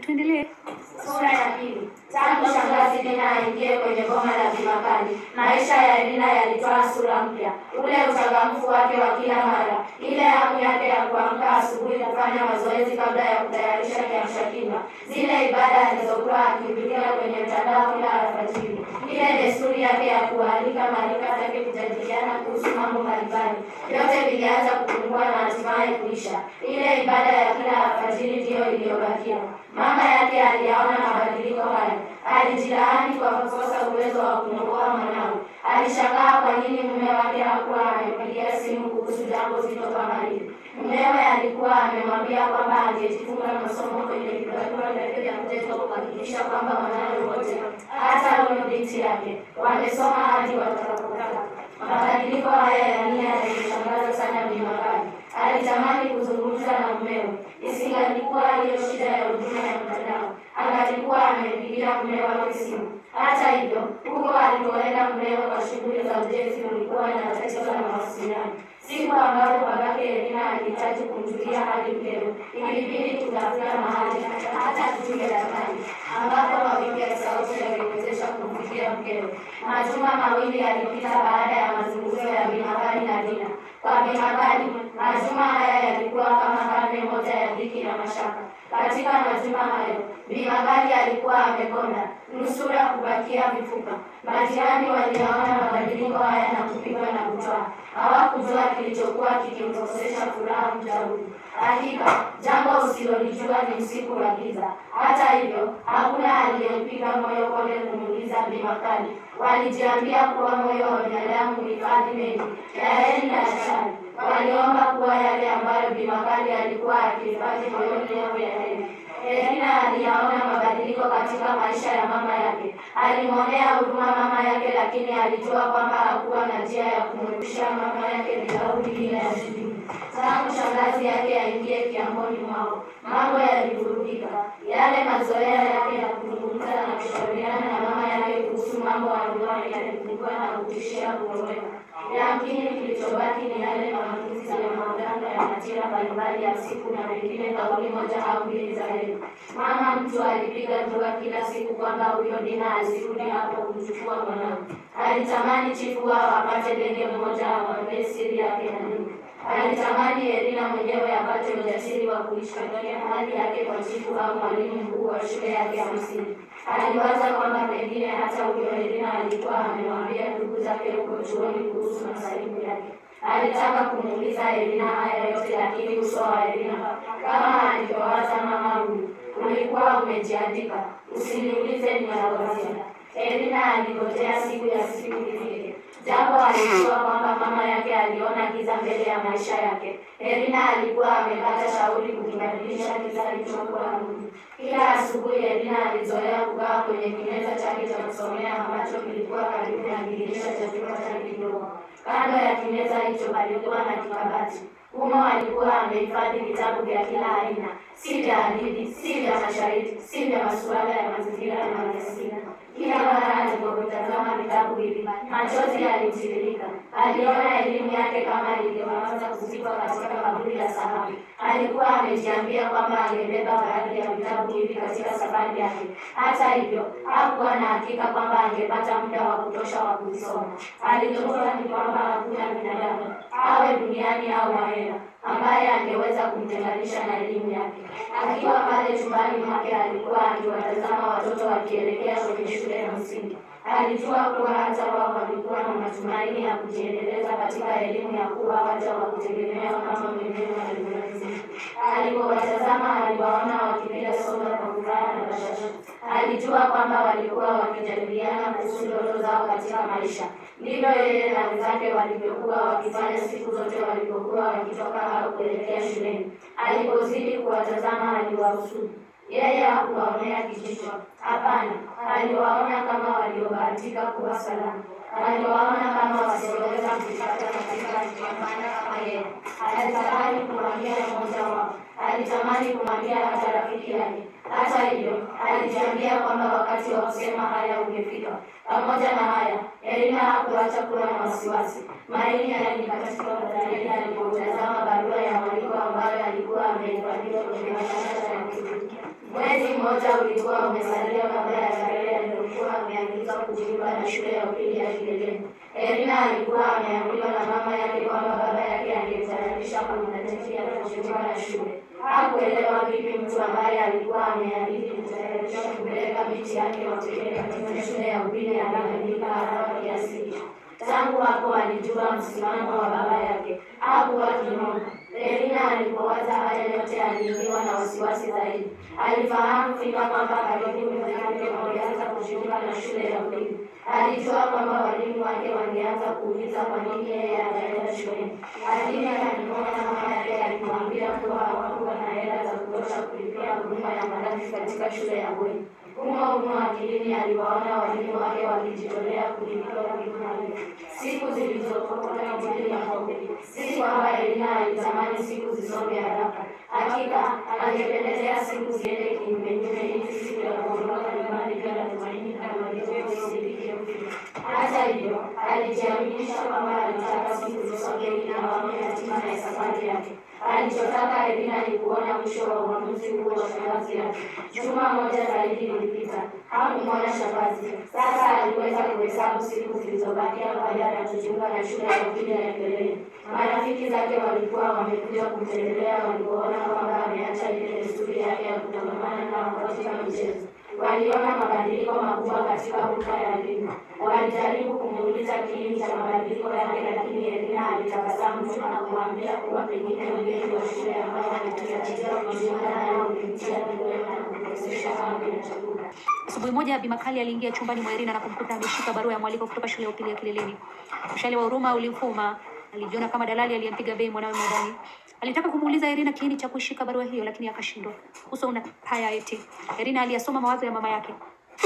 tuendelee. Sura ya pili. Tangu shangazi Dina aingie kwenye boma la Bimakali, maisha ya Elina yalitwaa sura mpya. Ule uchangamfu wake wa kila mara, ile hamu yake ya kuamka asubuhi kufanya mazoezi kabla ya kutayarisha kiamsha kinywa, zile ibada alizokuwa akipitia kwenye mtandao kila alfajiri, ile desturi yake ya kualika marika zake kujadiliana kuhusu mambo mbalimbali, vyote vilianza kupungua na hatimaye kuisha. Ile ibada ya kila alfajiri ndiyo iliyobakia. Mama yake aliyaona mabadiliko haya, alijilaani kwa kukosa uwezo wa kumwokoa mwanawe. Alishangaa kwa nini mume wake hakuwa amempigia simu kuhusu jambo zito kama hili. Mumewe alikuwa amemwambia kwamba angejifunga masomo kwenye vibarua vyake vya mtoto kuhakikisha kwamba wanawe wote, hata huyo binti yake, wamesoma hadi watakapotaka. Mabadiliko haya ya nia yalimshangaza sana Bi Makali. Alitamani kuzungumza na mumewe, isingalikuwa hiyo shida ya huduma ya mtandao, angalikuwa amempigia mume wake simu. Hata hivyo, huko alikoenda mumewe kwa shughuli za ujenzi ulikuwa na tatizo la mawasiliano. Siku ambapo babake Elina alihitaji kumjulia hali mkewe, ilibidi kutafuta mahali hata kupiga dakani, ambapo mawimbi ya sauti yaliwezesha kumfikia mkewe. Majuma mawili yalipita baada ya mazungumzo ya Bimakali na Dina. Kwa Bimakali, majuma haya yalikuwa kama karne moja ya dhiki na mashaka. Katika majuma hayo, Bimakali alikuwa amekonda, nusura kubakia mifupa. Majirani waliyaona mabadiliko haya na kupigwa na butwaa. Hawakujua kilichokuwa kikimkosesha furaha mjauli. Hakika jambo usilolijua ni usiku wa giza. Hata hivyo, hakuna aliyempiga moyo konde kumuuliza Bi Makali. Walijiambia kuwa moyo wa binadamu huhifadhi mengi ya heri na ya shari. Waliomba kuwa yale ambayo Bi Makali alikuwa akihifadhi moyoni yawe ya heri. Elina aliyaona mabadiliko katika maisha ya mama yake. Alimwonea huruma mama yake, lakini alijua kwamba hakuwa na njia ya kumrudishia mama yake bilauri ile ya shilingi. Tangu shangazi yake aingie kiamboni mwao, mambo yalivurugika. Yale mazoea yake ya kuzungumza na kushauriana na mama yake kuhusu mambo aliyokuwa yalipungua na kutishia kuondoka. Yamkini kilichobaki ni yale maamuzi ya maganga ya majira mbalimbali ya siku na wengine kauli moja au mbili za heri. Mama mtu alipiga dua kila siku kwamba huyo Dina asirudi hapo kumchukua mwanawe. Alitamani chifu wao apate ndege mmoja awambie siri yake na nini. Alitamani Elina mwenyewe apate ujasiri wa kuishtakia hali yake kwa chifu au mwalimu mkuu wa shule yake ya msingi. Aliwaza kwamba pengine hata huyo Elina alikuwa amemwambia ndugu zake huko chuoni kuhusu masaibu yake. Alitaka kumuuliza Elina haya yote, lakini uso wa Elina kama alivyowaza mama huyu ulikuwa umejiandika, usiniulize ninalowazia. Elina aligojea siku ya siku ifike, japo alijua kwamba mama yake aliona giza mbele ya maisha yake. Elina alikuwa amepata shauri kukibadilisha giza kilichokuwa nuru. Kila asubuhi Elina alizoea kukaa kwenye kimeza chake cha kusomea ambacho kilikuwa karibu na dirisha cha chumba chake kidogo. Kando ya kimeza hicho palikuwa na kikabati. Humo alikuwa amehifadhi vitabu vya kila aina, si vya hadithi, si vya mashairi, si vya masuala ya mazingira na maliasili. Kila mara alipotazama vitabu hivi, machozi yalimtiririka. Aliona elimu yake kama ilivyoanza kuzikwa katika kaburi la sahau. Alikuwa amejiambia kwamba angebeba baadhi ya vitabu hivi katika safari yake. Hata hivyo, hakuwa na hakika kwamba angepata muda wa kutosha wa kuvisoma. Alijua ni kwamba hakuna binadamu awe duniani au ahera ambaye angeweza kumtenganisha na elimu yake. Akiwa pale chumbani mwake, alikuwa akiwatazama watoto wakielekea kwenye shule ya msingi. Alijua kuwa hata wao walikuwa na matumaini ya kujiendeleza katika elimu ya kuwa waja wa kutegemewa kama mwenyewe alivyolazimika. Alipowatazama aliwaona wakipiga soga kwa furaha na bashasha. Alijua kwamba walikuwa wakijadiliana kuhusu ndoto zao katika maisha. Ndivyo yeye na wenzake walivyokuwa wakifanya siku zote walipokuwa wakitoka au kuelekea shuleni. Alipozidi kuwatazama aliwahusudu. Yeye hakuwaonea kijicho. Hapana, aliwaona kama waliobahatika kuwa salama. Aliwaona kama wasioweza kujipata katika kupambana kama yeye. Alitamani kumwambia mmoja wao, alitamani kumwambia hata rafiki yake. Hata hivyo, alijiambia kwamba wakati wa kusema haya ungefika. Pamoja na haya, Elina hakuacha kuwa na wasiwasi. Maini yalimkatika baadaye alipotazama barua ya mwaliko ambayo alikuwa amehifadhiwa kwenye madarasa ya kutumikia. Mwezi mmoja ulikuwa umesalia kabla ya tarehe aliyokuwa ameagizwa kujiunga na shule ya upili ya Kileleni. Erina alikuwa ameambiwa na mama yake kwamba baba yake angemtayarisha kumletea kujiunga na shule. Hakuelewa vipi mtu ambaye alikuwa ameahidi kutayarisha kupeleka binti yake wa pekee katika shule ya upili angebadilika haraka kiasi hicho. Tangu hapo alijua msimamo wa baba yake. Hakuwa kinyonga. Elina alipowaza haya yote aliingiwa na wasiwasi zaidi. Alifahamu fika kwamba karibu miezi yake wangeanza kujiunga na shule ya upili. Alijua kwamba walimu wake wangeanza kuuliza kwa nini yeye hajaenda shuleni. Lakini alimwona mama yake alimwambia kuwa hawakuwa na hela za kutosha kulipia huduma ya malazi katika shule ya bweni. Humo humo akilini aliwaona walimu wake wakijitolea kulipia huduma hiyo. Siku zilizotokota ajili ya pombe, si kwamba Elina alitamani siku zisonge haraka. Hakika angependelea siku ziende kinyumenyume, ili siku ya kuondoka nyumbani bila tumaini kama ilivyosidike mpira. Hata hivyo, alijiaminisha kwamba alitaka siku zisonge ili awaone hatima ya safari yake. Alichotaka Elina ni kuona mwisho wa uamuzi huo wa shangazi yake. Juma moja zaidi lilipita, hakumwona shangazi. Sasa aliweza kuhesabu siku zilizobakia kabla ya kujiunga na shule ya upili ya Kileleni. Marafiki zake walikuwa wamekuja kumtembelea walipoona kwamba ameacha ile desturi yake ya kutangamana nao katika michezo. Waliona mabadiliko makubwa katika hulka ya elimu. Walijaribu kumuuliza kiini cha mabadiliko yake, lakini Elina alitabasamu tu na kumwambia kuwa pengine mgeni wa shule ambayo anatarajia kujiunga nayo ulimtia vidole na kumkosesha hamu ya chakula. Asubuhi moja Bi Makali aliingia chumbani mwa Irina na kumkuta ameshika barua ya mwaliko kutoka shule ya upili ya Kileleni. Mshale wa huruma ulimfuma. Alijiona kama dalali aliyempiga bei mwanawe mwandani. Alitaka kumuuliza Irina kiini cha kuishika barua hiyo, lakini akashindwa. Uso una haya eti. Irina aliyasoma mawazo ya mama yake.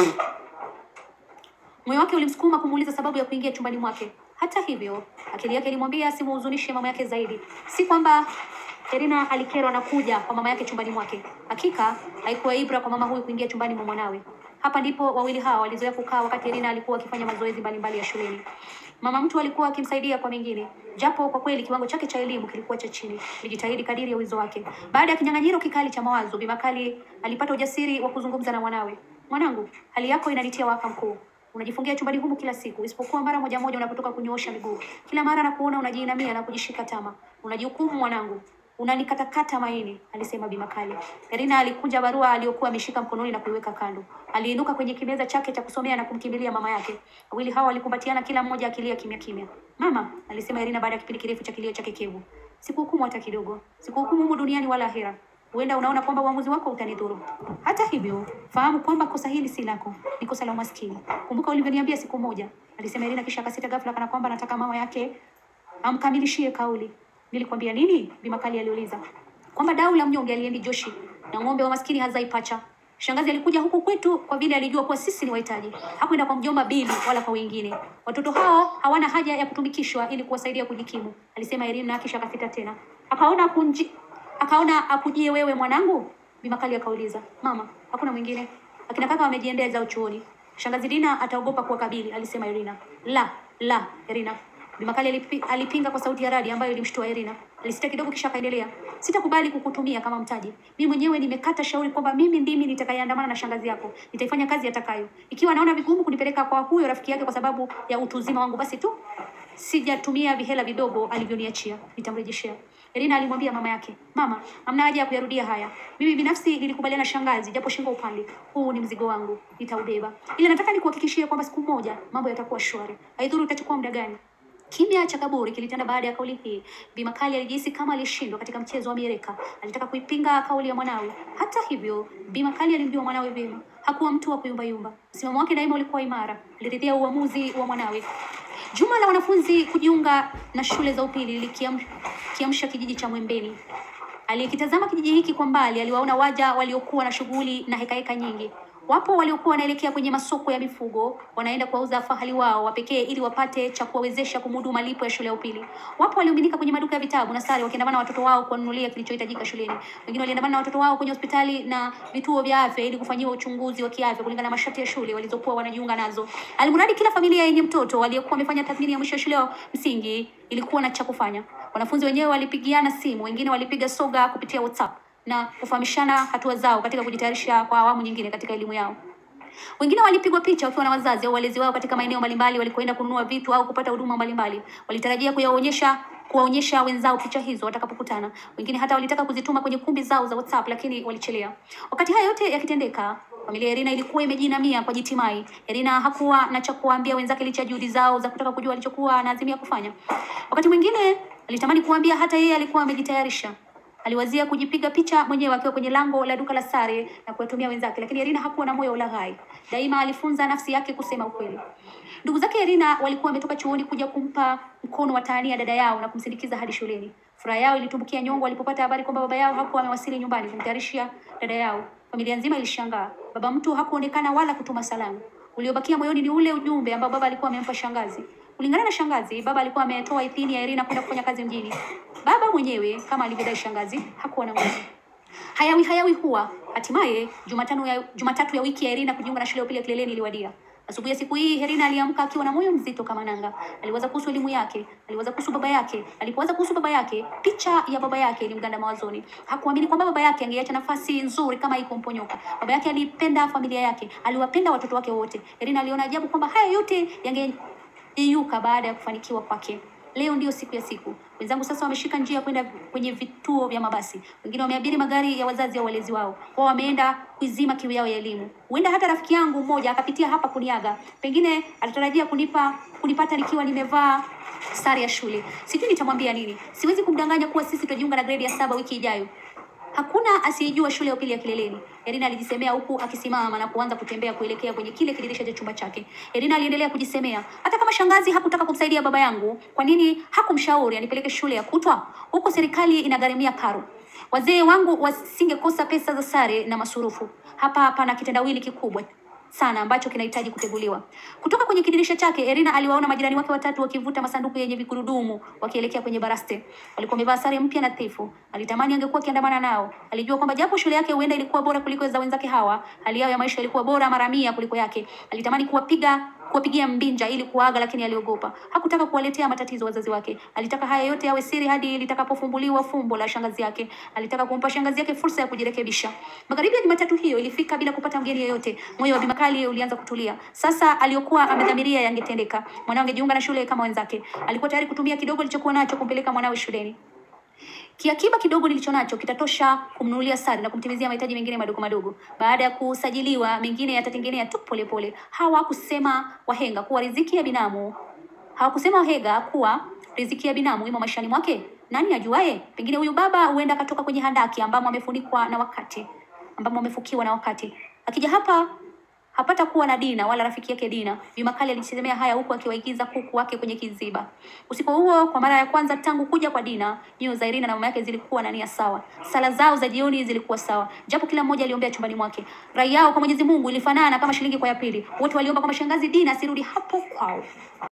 Moyo wake ulimsukuma kumuuliza sababu ya kuingia chumbani mwake. Hata hivyo, akili yake ilimwambia asimuhuzunishe mama yake zaidi. Si kwamba Irina alikerwa na kuja kwa mama yake chumbani mwake. Hakika haikuwa ibra kwa mama huyu kuingia chumbani mwa mwanawe. Hapa ndipo wawili hawa walizoea kukaa wakati Irina alikuwa akifanya mazoezi mbalimbali ya shuleni. Mama mtu alikuwa akimsaidia kwa mengine, japo kwa kweli kiwango chake cha elimu kilikuwa cha chini. Alijitahidi kadiri ya uwezo wake. Baada ya kinyang'anyiro kikali cha mawazo, Bi Makali alipata ujasiri wa kuzungumza na mwanawe. Mwanangu, hali yako inanitia waka mkuu. Unajifungia chumbani humu kila siku, isipokuwa mara moja moja unapotoka kunyoosha miguu. Kila mara nakuona unajiinamia na kujishika tama. Unajihukumu mwanangu. Unanikatakata maini, alisema Bi Makali. Irina alikunja barua aliyokuwa ameshika mkononi na kuiweka kando. Aliinuka kwenye kimeza chake cha kusomea na kumkimbilia mama yake. Wawili hao walikumbatiana, kila mmoja akilia kimya kimya. Mama, alisema Irina baada ya kipindi kirefu cha kilio chake kevu. Sikuhukumu hata kidogo. Sikuhukumu humu duniani wala ahera. Huenda unaona kwamba uamuzi wako utanidhuru. Hata hivyo, fahamu kwamba kosa hili si lako, ni kosa la umaskini. Kumbuka ulivyoniambia siku moja, alisema Irina, kisha akasita ghafla, kana kwamba anataka mama yake amkamilishie kauli. Nilikwambia nini? Bi Makali aliuliza. Kwamba dau la mnyonge aliendi Joshi na ng'ombe wa maskini hazai pacha. Shangazi alikuja huku kwetu kwa vile alijua kuwa sisi ni wahitaji. Hakwenda kwa mjomba Bili wala kwa wengine. Watoto hao hawana haja ya kutumikishwa ili kuwasaidia kujikimu, alisema Irina, kisha akasita tena. Akaona kunji akaona akujie wewe mwanangu? Bi Makali akauliza. Mama, hakuna mwingine. Akina kaka wamejiendea zao chuoni. Shangazi Dina ataogopa kuwakabili, alisema Irina. La, la, Irina. Bi Makali alipi, alipinga kwa sauti ya radi ambayo ilimshtua Irina. Alisita kidogo kisha akaendelea. Sitakubali kukutumia kama mtaji. Mimi mwenyewe nimekata shauri kwamba mimi ndimi nitakayeandamana na shangazi yako. Nitaifanya kazi atakayo. Ikiwa anaona vigumu kunipeleka kwa huyo rafiki yake kwa sababu ya utu uzima wangu basi tu sijatumia vihela vidogo alivyoniachia. Nitamrejeshea. Irina alimwambia mama yake, "Mama, hamna haja ya kuyarudia haya. Mimi binafsi nilikubaliana na shangazi japo shingo upande. Huu ni mzigo wangu, nitaubeba. Ila nataka nikuhakikishie kwamba siku moja mambo yatakuwa shwari. Haidhuru itachukua muda gani." Kimya cha kaburi kilitanda baada ya kauli hii. Bi Makali alijihisi kama alishindwa katika mchezo wa mieleka. Alitaka kuipinga kauli ya mwanawe. Hata hivyo, Bi Makali alimjua mwanawe vyema. Hakuwa mtu wa kuyumbayumba. Msimamo wake daima ulikuwa imara. Aliridhia uamuzi wa mwanawe. Juma la wanafunzi kujiunga na shule za upili likiamsha kijiji cha Mwembeni. Aliyekitazama kijiji hiki kwa mbali aliwaona waja waliokuwa na shughuli na hekaheka nyingi. Wapo waliokuwa wanaelekea kwenye masoko ya mifugo, wanaenda kuwauza fahali wao wa pekee ili wapate cha kuwawezesha kumudu malipo ya shule ya upili. Wapo waliomiminika kwenye maduka ya vitabu na sare wakiandamana na watoto wao kuwanunulia kilichohitajika shuleni. Wengine waliandamana na watoto wao kwenye hospitali na vituo vya afya ili kufanyiwa uchunguzi wa kiafya kulingana na masharti ya shule walizokuwa wanajiunga nazo. Alimradi kila familia yenye mtoto aliyekuwa amefanya tathmini ya mwisho ya shule ya msingi ilikuwa na cha kufanya. Wanafunzi wenyewe walipigiana simu, wengine walipiga soga kupitia WhatsApp na kufahamishana hatua zao katika kujitayarisha kwa awamu nyingine katika elimu yao. Wengine walipigwa picha wakiwa na wazazi au walezi wao katika maeneo mbalimbali walikoenda kununua vitu au kupata huduma mbalimbali. Walitarajia kuyaonyesha kuwaonyesha wenzao picha hizo watakapokutana. Wengine hata walitaka kuzituma kwenye kumbi zao za WhatsApp lakini walichelea. Wakati haya yote yakitendeka, familia ya Irina ilikuwa imejinamia kwa jitimai. Irina hakuwa na cha kuwaambia wenzake licha ya juhudi zao za kutaka kujua alichokuwa anaazimia kufanya. Wakati mwingine alitamani kuambia hata yeye alikuwa amejitayarisha. Aliwazia kujipiga picha mwenyewe akiwa kwenye lango la duka la sare na kuwatumia wenzake, lakini Irina hakuwa na moyo wa ulaghai. Daima alifunza nafsi yake kusema ukweli. Ndugu zake Irina walikuwa wametoka chuoni kuja kumpa mkono wa tahania dada yao na kumsindikiza hadi shuleni. Furaha yao ilitumbukia nyongo walipopata habari kwamba baba yao hakuwa amewasili nyumbani kumtayarishia dada yao. Familia nzima ilishangaa. Baba mtu hakuonekana wala kutuma salamu. Uliobakia moyoni ni ule ujumbe ambao baba alikuwa amempa shangazi. Kulingana na shangazi, baba alikuwa ametoa idhini ya Irina kwenda kufanya kazi mjini. Baba mwenyewe kama alivyodai shangazi hakuwa na nguvu. Hayawi hayawi huwa hatimaye Jumatano ya Jumatatu ya wiki ya Irina kujiunga na shule ya upili ya Kileleni iliwadia. Asubuhi ya siku hii Irina aliamka akiwa na moyo mzito kama nanga. Aliwaza kuhusu elimu yake, aliwaza kuhusu baba yake. Alipowaza kuhusu baba yake, picha ya baba yake ilimganda mawazoni. Hakuamini kwamba baba yake angeacha nafasi nzuri kama hii kumponyoka. Baba yake alipenda familia yake, aliwapenda watoto wake wote. Irina aliona ajabu kwamba haya yote yangeyeyuka baada ya kufanikiwa kwake. Leo ndiyo siku ya siku. Wenzangu sasa wameshika njia kwenda kwenye vituo vya mabasi. Wengine wameabiri magari ya wazazi au walezi wao. Wao wameenda kuizima kiu yao ya elimu. Huenda hata rafiki yangu mmoja akapitia hapa kuniaga. Pengine atatarajia kunipa kunipata nikiwa nimevaa sare ya shule. Sijui nitamwambia nini. Siwezi kumdanganya kuwa sisi tutajiunga na gredi ya saba wiki ijayo. Hakuna asiyejua shule ya upili ya Kileleni. Irina alijisemea huku akisimama na kuanza kutembea kuelekea kwenye kile kidirisha cha chumba chake. Irina aliendelea kujisemea, hata kama shangazi hakutaka kumsaidia baba yangu, kwa nini hakumshauri anipeleke shule ya kutwa? Huko serikali inagharimia karo. Wazee wangu wasingekosa pesa za sare na masurufu. Hapa pana kitendawili kikubwa sana ambacho kinahitaji kuteguliwa. Kutoka kwenye kidirisha chake, Erina aliwaona majirani wake watatu wakivuta masanduku yenye vigurudumu wakielekea kwenye baraste. Walikuwa wamevaa sare mpya nadhifu. Alitamani angekuwa akiandamana nao. Alijua kwamba japo shule yake huenda ilikuwa bora kuliko za wenzake hawa, hali yao ya maisha ilikuwa bora mara mia kuliko yake. Alitamani kuwapiga kuwapigia mbinja ili kuaga, lakini aliogopa. Hakutaka kuwaletea matatizo wazazi wake. Alitaka haya yote yawe siri hadi litakapofumbuliwa fumbo la shangazi yake. Alitaka kumpa shangazi yake fursa ya kujirekebisha. Magharibi ya Jumatatu hiyo ilifika bila kupata mgeni yeyote. Moyo wa Bimakali ulianza kutulia. Sasa aliyokuwa amedhamiria yangetendeka. Mwanao angejiunga na shule kama wenzake. Alikuwa tayari kutumia kidogo alichokuwa nacho kumpeleka mwanawe shuleni. Kiakiba kidogo nilicho nacho kitatosha kumnunulia sare na kumtimizia mahitaji mengine madogo madogo. Baada ya kusajiliwa, mengine yatatengenea tu polepole. Hawakusema wahenga kuwa riziki ya binamu, hawakusema wahenga kuwa riziki ya binamu imo maishani mwake. Nani ajuaye? Pengine huyu baba huenda akatoka kwenye handaki ambamo amefunikwa na wakati, ambamo amefukiwa na wakati. Akija hapa hapata kuwa na Dina wala rafiki yake Dina. Bimakali alisemea haya huku akiwaigiza kuku wake kwenye kiziba. Usiku huo, kwa mara ya kwanza tangu kuja kwa Dina, nyoyo za Irina na mama yake zilikuwa na nia sawa. Sala zao za jioni zilikuwa sawa, japo kila mmoja aliombea chumbani mwake. Rai yao kwa Mwenyezi Mungu ilifanana kama shilingi kwa ya pili. Wote waliomba kwamba shangazi Dina asirudi hapo kwao.